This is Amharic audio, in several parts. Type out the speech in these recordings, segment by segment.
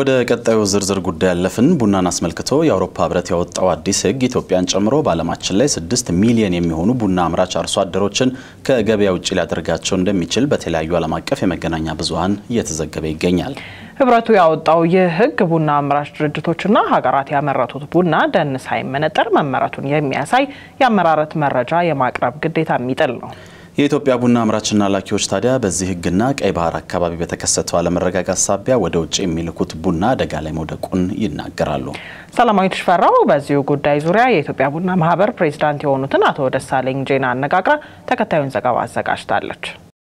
ወደ ቀጣዩ ዝርዝር ጉዳይ ያለፍን። ቡናን አስመልክቶ የአውሮፓ ህብረት ያወጣው አዲስ ህግ ኢትዮጵያን ጨምሮ በዓለማችን ላይ ስድስት ሚሊዮን የሚሆኑ ቡና አምራች አርሶ አደሮችን ከገበያ ውጭ ሊያደርጋቸው እንደሚችል በተለያዩ ዓለም አቀፍ የመገናኛ ብዙኃን እየተዘገበ ይገኛል። ህብረቱ ያወጣው ይህ ህግ ቡና አምራች ድርጅቶችና ሀገራት ያመረቱት ቡና ደን ሳይመነጠር መመረቱን የሚያሳይ የአመራረት መረጃ የማቅረብ ግዴታ የሚጥል ነው። የኢትዮጵያ ቡና አምራችና ላኪዎች ታዲያ በዚህ ህግና ቀይ ባህር አካባቢ በተከሰተው አለመረጋጋት ሳቢያ ወደ ውጭ የሚልኩት ቡና አደጋ ላይ መውደቁን ይናገራሉ። ሰላማዊት ሽፈራው በዚሁ ጉዳይ ዙሪያ የኢትዮጵያ ቡና ማህበር ፕሬዚዳንት የሆኑትን አቶ ደሳለኝ ጄና አነጋግራ ተከታዩን ዘገባ አዘጋጅታለች።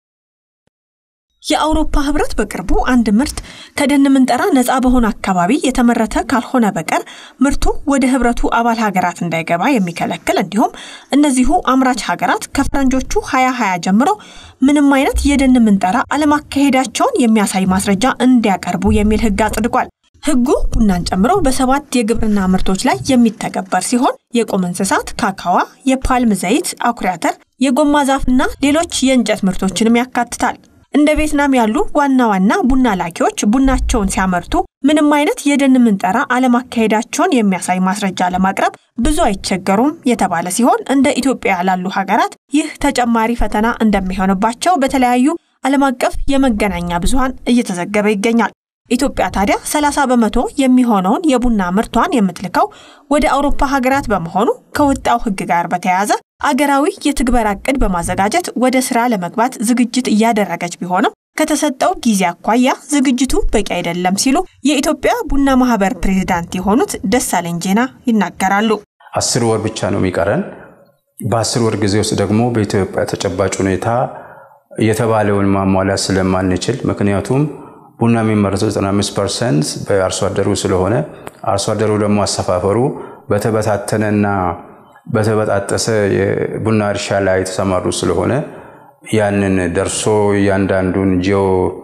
የአውሮፓ ህብረት በቅርቡ አንድ ምርት ከደን ምንጠራ ነፃ በሆነ አካባቢ የተመረተ ካልሆነ በቀር ምርቱ ወደ ህብረቱ አባል ሀገራት እንዳይገባ የሚከለክል እንዲሁም እነዚሁ አምራች ሀገራት ከፈረንጆቹ 2020 ጀምሮ ምንም አይነት የደን ምንጠራ አለማካሄዳቸውን የሚያሳይ ማስረጃ እንዲያቀርቡ የሚል ህግ አጽድቋል። ህጉ ቡናን ጨምሮ በሰባት የግብርና ምርቶች ላይ የሚተገበር ሲሆን የቁም እንስሳት፣ ካካዋ፣ የፓልም ዘይት፣ አኩሪ አተር፣ የጎማ ዛፍና ሌሎች የእንጨት ምርቶችንም ያካትታል። እንደ ቪየትናም ያሉ ዋና ዋና ቡና ላኪዎች ቡናቸውን ሲያመርቱ ምንም አይነት የደን ምንጠራ አለማካሄዳቸውን የሚያሳይ ማስረጃ ለማቅረብ ብዙ አይቸገሩም የተባለ ሲሆን እንደ ኢትዮጵያ ላሉ ሀገራት ይህ ተጨማሪ ፈተና እንደሚሆንባቸው በተለያዩ ዓለም አቀፍ የመገናኛ ብዙኃን እየተዘገበ ይገኛል። ኢትዮጵያ ታዲያ 30 በመቶ የሚሆነውን የቡና ምርቷን የምትልከው ወደ አውሮፓ ሀገራት በመሆኑ ከወጣው ህግ ጋር በተያያዘ አገራዊ የትግበራ እቅድ በማዘጋጀት ወደ ስራ ለመግባት ዝግጅት እያደረገች ቢሆንም ከተሰጠው ጊዜ አኳያ ዝግጅቱ በቂ አይደለም ሲሉ የኢትዮጵያ ቡና ማህበር ፕሬዚዳንት የሆኑት ደሳለኝ ጄና ይናገራሉ። አስር ወር ብቻ ነው የሚቀረን። በአስር ወር ጊዜ ውስጥ ደግሞ በኢትዮጵያ ተጨባጭ ሁኔታ የተባለውን ማሟላት ስለማንችል ምክንያቱም ቡና የሚመረተው 95 ፐርሰንት በአርሶ አደሩ ስለሆነ አርሶ አደሩ ደግሞ አሰፋፈሩ በተበታተነና በተበጣጠሰ የቡና እርሻ ላይ የተሰማሩ ስለሆነ ያንን ደርሶ እያንዳንዱን ጂኦ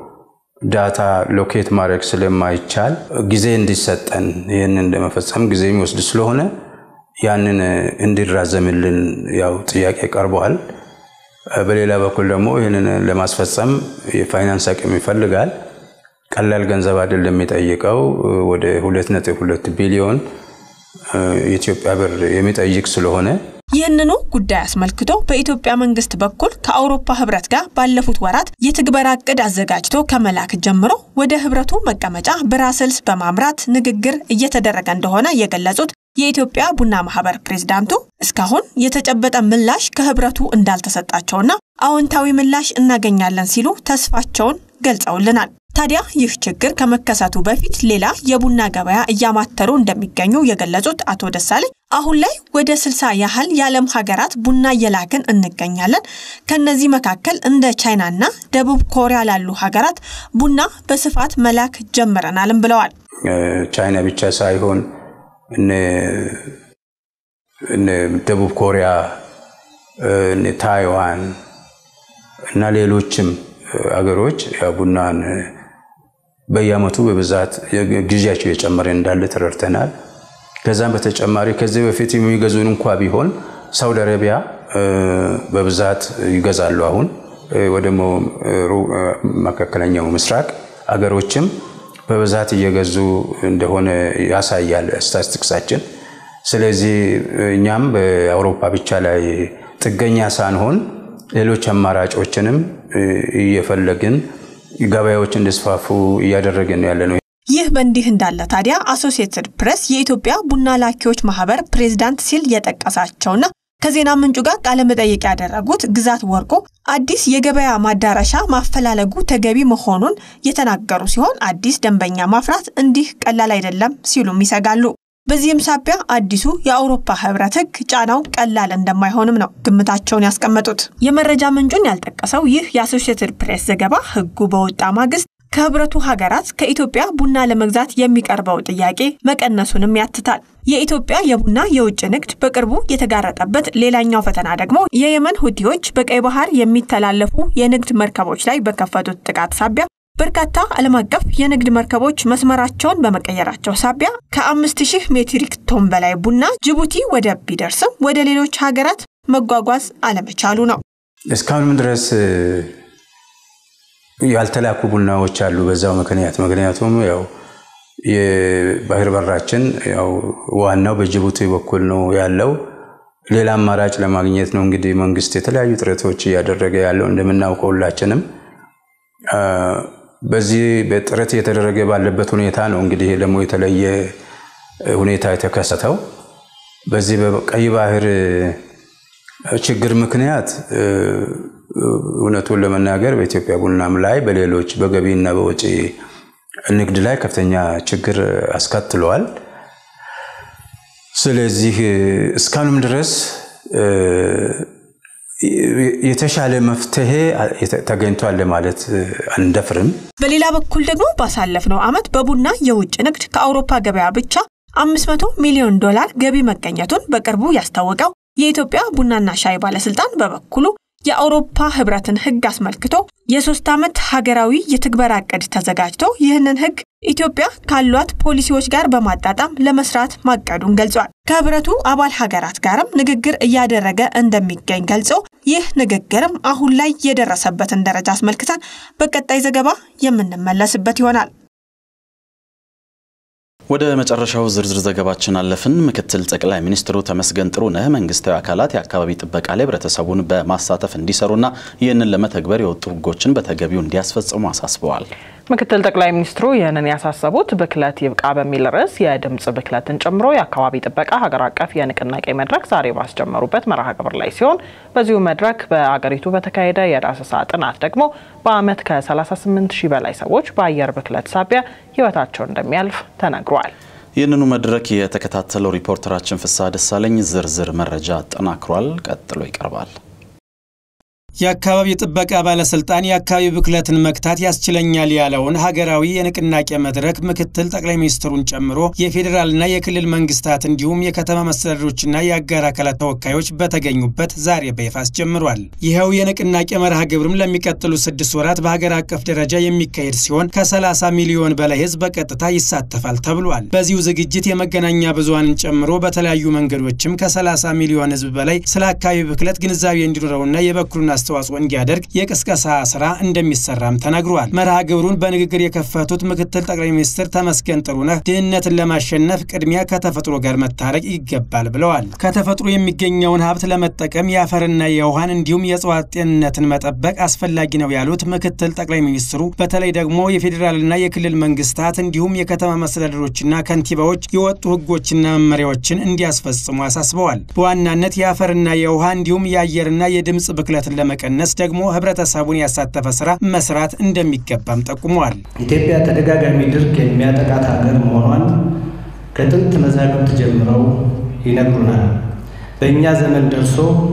ዳታ ሎኬት ማድረግ ስለማይቻል ጊዜ እንዲሰጠን ይህንን ለመፈጸም ጊዜ የሚወስድ ስለሆነ ያንን እንዲራዘምልን ያው ጥያቄ ቀርበዋል። በሌላ በኩል ደግሞ ይህንን ለማስፈጸም የፋይናንስ አቅም ይፈልጋል። ቀላል ገንዘብ አይደለም የሚጠይቀው ወደ 2.2 ቢሊዮን የኢትዮጵያ ብር የሚጠይቅ ስለሆነ ይህንኑ ጉዳይ አስመልክቶ በኢትዮጵያ መንግስት በኩል ከአውሮፓ ህብረት ጋር ባለፉት ወራት የትግበራ እቅድ አዘጋጅቶ ከመላክ ጀምሮ ወደ ህብረቱ መቀመጫ ብራስልስ በማምራት ንግግር እየተደረገ እንደሆነ የገለጹት የኢትዮጵያ ቡና ማህበር ፕሬዝዳንቱ እስካሁን የተጨበጠ ምላሽ ከህብረቱ እንዳልተሰጣቸውና አዎንታዊ ምላሽ እናገኛለን ሲሉ ተስፋቸውን ገልጸውልናል። ታዲያ ይህ ችግር ከመከሰቱ በፊት ሌላ የቡና ገበያ እያማተሩ እንደሚገኙ የገለጹት አቶ ደሳለኝ አሁን ላይ ወደ ስልሳ ያህል የዓለም ሀገራት ቡና እየላክን እንገኛለን። ከነዚህ መካከል እንደ ቻይናና ደቡብ ኮሪያ ላሉ ሀገራት ቡና በስፋት መላክ ጀምረናልም ብለዋል። ቻይና ብቻ ሳይሆን ደቡብ ኮሪያ፣ ታይዋን እና ሌሎችም አገሮች ቡናን በየአመቱ በብዛት ግዢያቸው የጨመረ እንዳለ ተረድተናል። ከዛም በተጨማሪ ከዚህ በፊት የሚገዙን እንኳ ቢሆን ሳውዲ አረቢያ በብዛት ይገዛሉ። አሁን ወደ መካከለኛው ምስራቅ አገሮችም በብዛት እየገዙ እንደሆነ ያሳያል ስታቲስቲክሳችን። ስለዚህ እኛም በአውሮፓ ብቻ ላይ ጥገኛ ሳንሆን ሌሎች አማራጮችንም እየፈለግን ገበያዎች እንዲስፋፉ እያደረግን ያለ ነው። ይህ በእንዲህ እንዳለ ታዲያ አሶሲየትድ ፕሬስ የኢትዮጵያ ቡና ላኪዎች ማህበር ፕሬዝዳንት ሲል የጠቀሳቸውና ከዜና ምንጩ ጋር ቃለመጠይቅ ያደረጉት ግዛት ወርቁ አዲስ የገበያ ማዳረሻ ማፈላለጉ ተገቢ መሆኑን የተናገሩ ሲሆን አዲስ ደንበኛ ማፍራት እንዲህ ቀላል አይደለም ሲሉም ይሰጋሉ። በዚህም ሳቢያ አዲሱ የአውሮፓ ህብረት ህግ ጫናው ቀላል እንደማይሆንም ነው ግምታቸውን ያስቀመጡት። የመረጃ ምንጩን ያልጠቀሰው ይህ የአሶሺየትድ ፕሬስ ዘገባ ህጉ በወጣ ማግስት ከህብረቱ ሀገራት ከኢትዮጵያ ቡና ለመግዛት የሚቀርበው ጥያቄ መቀነሱንም ያትታል። የኢትዮጵያ የቡና የውጭ ንግድ በቅርቡ የተጋረጠበት ሌላኛው ፈተና ደግሞ የየመን ሁቲዎች በቀይ ባህር የሚተላለፉ የንግድ መርከቦች ላይ በከፈቱት ጥቃት ሳቢያ በርካታ ዓለም አቀፍ የንግድ መርከቦች መስመራቸውን በመቀየራቸው ሳቢያ ከአምስት ሺህ ሜትሪክ ቶን በላይ ቡና ጅቡቲ ወደብ ቢደርስም ወደ ሌሎች ሀገራት መጓጓዝ አለመቻሉ ነው። እስካሁንም ድረስ ያልተላኩ ቡናዎች አሉ። በዛው ምክንያት ምክንያቱም ያው የባህር በራችን ያው ዋናው በጅቡቲ በኩል ነው ያለው። ሌላ አማራጭ ለማግኘት ነው እንግዲህ መንግስት የተለያዩ ጥረቶች እያደረገ ያለው እንደምናውቀው ሁላችንም። በዚህ በጥረት እየተደረገ ባለበት ሁኔታ ነው እንግዲህ ደግሞ የተለየ ሁኔታ የተከሰተው። በዚህ በቀይ ባህር ችግር ምክንያት እውነቱን ለመናገር በኢትዮጵያ ቡናም ላይ በሌሎች በገቢና በወጪ ንግድ ላይ ከፍተኛ ችግር አስከትለዋል። ስለዚህ እስካሁንም ድረስ የተሻለ መፍትሄ ተገኝቷል ለማለት አንደፍርም። በሌላ በኩል ደግሞ ባሳለፍነው ዓመት በቡና የውጭ ንግድ ከአውሮፓ ገበያ ብቻ 500 ሚሊዮን ዶላር ገቢ መገኘቱን በቅርቡ ያስታወቀው የኢትዮጵያ ቡናና ሻይ ባለስልጣን በበኩሉ የአውሮፓ ህብረትን ህግ አስመልክቶ የሶስት ዓመት ሀገራዊ የትግበራ እቅድ ተዘጋጅቶ ይህንን ህግ ኢትዮጵያ ካሏት ፖሊሲዎች ጋር በማጣጣም ለመስራት ማቀዱን ገልጿል። ከህብረቱ አባል ሀገራት ጋርም ንግግር እያደረገ እንደሚገኝ ገልጾ ይህ ንግግርም አሁን ላይ የደረሰበትን ደረጃ አስመልክተን በቀጣይ ዘገባ የምንመለስበት ይሆናል። ወደ መጨረሻው ዝርዝር ዘገባችን አለፍን። ምክትል ጠቅላይ ሚኒስትሩ ተመስገን ጥሩነህ መንግስታዊ አካላት የአካባቢ ጥበቃ ላይ ህብረተሰቡን በማሳተፍ እንዲሰሩና ይህንን ለመተግበር የወጡ ህጎችን በተገቢው እንዲያስፈጽሙ አሳስበዋል። ምክትል ጠቅላይ ሚኒስትሩ ይህንን ያሳሰቡት ብክለት ይብቃ በሚል ርዕስ የድምፅ ብክለትን ጨምሮ የአካባቢ ጥበቃ ሀገር አቀፍ የንቅናቄ መድረክ ዛሬ ባስጀመሩበት መርሃ ግብር ላይ ሲሆን በዚሁ መድረክ በአገሪቱ በተካሄደ የዳሰሳ ጥናት ደግሞ በአመት ከ38 ሺህ በላይ ሰዎች በአየር ብክለት ሳቢያ ህይወታቸው እንደሚያልፍ ተነግሯል። ይህንኑ መድረክ የተከታተለው ሪፖርተራችን ፍስሐ ደሳለኝ ዝርዝር መረጃ አጠናክሯል። ቀጥሎ ይቀርባል። የአካባቢ ጥበቃ ባለስልጣን የአካባቢ ብክለትን መግታት ያስችለኛል ያለውን ሀገራዊ የንቅናቄ መድረክ ምክትል ጠቅላይ ሚኒስትሩን ጨምሮ የፌዴራልና የክልል መንግስታት እንዲሁም የከተማ መስተዳድሮችና የአጋር አካላት ተወካዮች በተገኙበት ዛሬ በይፋ አስጀምሯል። ይኸው የንቅናቄ መርሃ ግብርም ለሚቀጥሉ ስድስት ወራት በሀገር አቀፍ ደረጃ የሚካሄድ ሲሆን ከ30 ሚሊዮን በላይ ህዝብ በቀጥታ ይሳተፋል ተብሏል። በዚሁ ዝግጅት የመገናኛ ብዙሃንን ጨምሮ በተለያዩ መንገዶችም ከ30 ሚሊዮን ህዝብ በላይ ስለ አካባቢ ብክለት ግንዛቤ እንዲኖረውና የበኩሉን አስተዋጽኦ እንዲያደርግ የቅስቀሳ ስራ እንደሚሰራም ተነግሯል። መርሃ ግብሩን በንግግር የከፈቱት ምክትል ጠቅላይ ሚኒስትር ተመስገን ጥሩነህ ድህነትን ለማሸነፍ ቅድሚያ ከተፈጥሮ ጋር መታረቅ ይገባል ብለዋል። ከተፈጥሮ የሚገኘውን ሀብት ለመጠቀም የአፈርና የውሃን እንዲሁም የእጽዋት ጤንነትን መጠበቅ አስፈላጊ ነው ያሉት ምክትል ጠቅላይ ሚኒስትሩ በተለይ ደግሞ የፌዴራልና የክልል መንግስታት እንዲሁም የከተማ መስተዳደሮችና ከንቲባዎች የወጡ ህጎችና መመሪያዎችን እንዲያስፈጽሙ አሳስበዋል። በዋናነት የአፈርና የውሃ እንዲሁም የአየርና የድምፅ ብክለትን ለመቀነስ ደግሞ ህብረተሰቡን ያሳተፈ ስራ መስራት እንደሚገባም ጠቁመዋል። ኢትዮጵያ ተደጋጋሚ ድርቅ የሚያጠቃት ሀገር መሆኗን ከጥንት መዛግብት ጀምረው ይነግሩናል። በእኛ ዘመን ደርሶ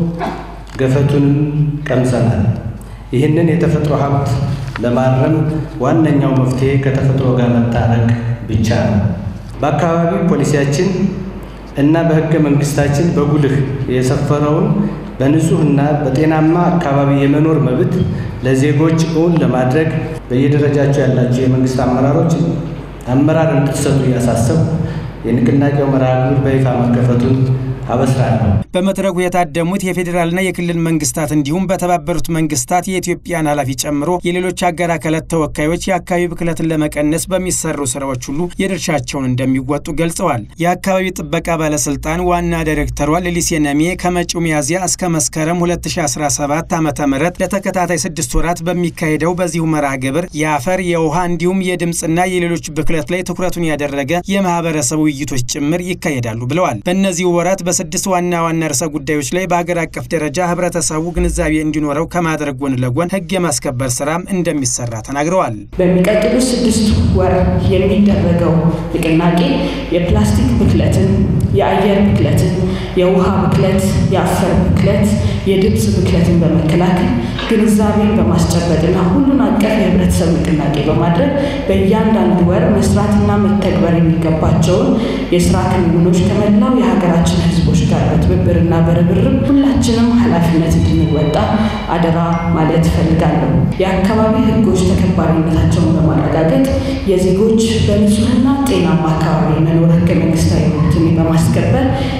ገፈቱንም ቀምሰናል። ይህንን የተፈጥሮ ሀብት ለማረም ዋነኛው መፍትሄ ከተፈጥሮ ጋር መታረቅ ብቻ ነው። በአካባቢ ፖሊሲያችን እና በህገ መንግስታችን በጉልህ የሰፈረውን በንጹህና በጤናማ አካባቢ የመኖር መብት ለዜጎች እውን ለማድረግ በየደረጃቸው ያላቸው የመንግስት አመራሮች አመራር እንድትሰጡ እያሳሰቡ የንቅናቄው መርሃ ግብር በይፋ መከፈቱን አበስራለሁ። በመድረኩ የታደሙት የፌዴራልና የክልል መንግስታት እንዲሁም በተባበሩት መንግስታት የኢትዮጵያን ኃላፊ ጨምሮ የሌሎች አጋር አካላት ተወካዮች የአካባቢ ብክለትን ለመቀነስ በሚሰሩ ስራዎች ሁሉ የድርሻቸውን እንደሚወጡ ገልጸዋል። የአካባቢ ጥበቃ ባለስልጣን ዋና ዳይሬክተሯ ሌሊሴ ነሜ ከመጪው ሚያዝያ እስከ መስከረም 2017 ዓ ም ለተከታታይ ስድስት ወራት በሚካሄደው በዚሁ መርሃ ግብር የአፈር የውሃ እንዲሁም የድምፅና የሌሎች ብክለት ላይ ትኩረቱን ያደረገ የማህበረሰብ ውይይቶች ጭምር ይካሄዳሉ ብለዋል። በእነዚህ ወራት በስድስት ዋና ዋና ርዕሰ ጉዳዮች ላይ በሀገር አቀፍ ደረጃ ህብረተሰቡ ግንዛቤ እንዲኖረው ከማድረግ ጎን ለጎን ህግ የማስከበር ስራም እንደሚሰራ ተናግረዋል። በሚቀጥሉት ስድስት ወር የሚደረገው ንቅናቄ የፕላስቲክ ብክለትን፣ የአየር ብክለትን፣ የውሃ ብክለት፣ የአፈር ብክለት፣ የድምፅ ብክለትን በመከላከል ግንዛቤን በማስጨበጥና ሁሉን አቀፍ የህብረተሰብ ንቅናቄ በማድረግ በእያንዳንዱ ወር መስራትና መተግበር የሚገባቸውን የስራ ክንውኖች ከመላው የሀገራችን ህዝቦች ጋር በትብብርና በርብርብ ሁላችንም ኃላፊነት እንድንወጣ አደራ ማለት እፈልጋለሁ። የአካባቢ ህጎች ተከባሪነታቸውን በማረጋገጥ የዜጎች በንጹህና ጤናማ አካባቢ መኖር ህገ መንግስታዊ መብትን በማስከበር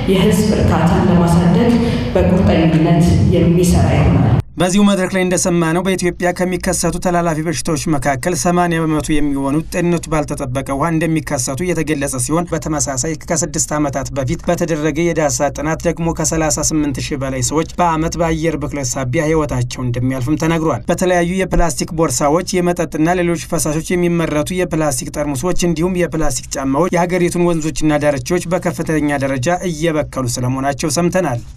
የህዝብ እርካታን ለማሳደግ በቁርጠኝነት የሚሰራ ይሆናል። በዚሁ መድረክ ላይ እንደሰማነው በኢትዮጵያ ከሚከሰቱ ተላላፊ በሽታዎች መካከል 80 በመቶ የሚሆኑት ጤንነቱ ባልተጠበቀ ውሃ እንደሚከሰቱ የተገለጸ ሲሆን በተመሳሳይ ከስድስት ዓመታት በፊት በተደረገ የዳሰሳ ጥናት ደግሞ ከ38 ሺህ በላይ ሰዎች በዓመት በአየር ብክለት ሳቢያ ህይወታቸው እንደሚያልፍም ተነግሯል። በተለያዩ የፕላስቲክ ቦርሳዎች፣ የመጠጥና ሌሎች ፈሳሾች የሚመረቱ የፕላስቲክ ጠርሙሶች እንዲሁም የፕላስቲክ ጫማዎች የሀገሪቱን ወንዞችና ዳርቻዎች በከፍተኛ ደረጃ እየበከሉ ስለመሆናቸው ሰምተናል።